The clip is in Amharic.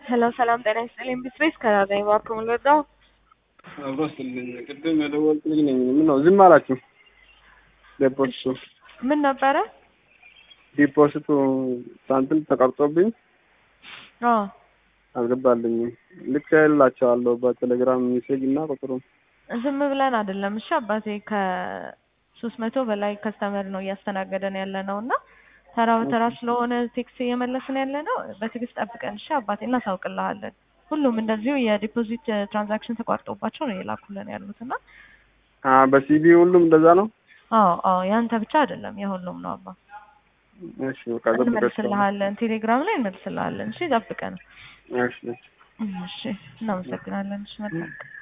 ሄሎ ሰላም ጤና ይስጥልኝ። ቢስቤስ ከራዘኝ እባክህ ምን ልርዳው? አብሮ ስልኝ ቅድም የደወልኩልኝ ነኝ። ምን ነው ዝም አላችሁ? ዲፖዚቱ ምን ነበረ? ዲፖዚቱ ሳንቲም ተቀርጾብኝ አዎ አልገባልኝም። ልክ ያላቸዋለሁ በቴሌግራም ሜሴጅ እና ቁጥሩም ዝም ብለን አይደለም። እሺ አባቴ ከሶስት መቶ በላይ ከስተመር ነው እያስተናገደን ያለ ነው እና ተራ በተራ ስለሆነ ቴክስ እየመለስን ያለ ነው። በትዕግስት ጠብቀን እሺ አባቴ እናሳውቅልሃለን። ሁሉም እንደዚሁ የዲፖዚት ትራንዛክሽን ተቋርጦባቸው ነው የላኩልን ያሉት እና አ በሲቢ ሁሉም እንደዛ ነው። አዎ አዎ ያንተ ብቻ አይደለም የሁሉም ነው አባ። እሺ በቃ ጠብቀሽ እንመልስልሃለን፣ ቴሌግራም ላይ እንመልስልሃለን። እሺ ጠብቀን። እሺ እሺ እናመሰግናለን። እሺ መልካም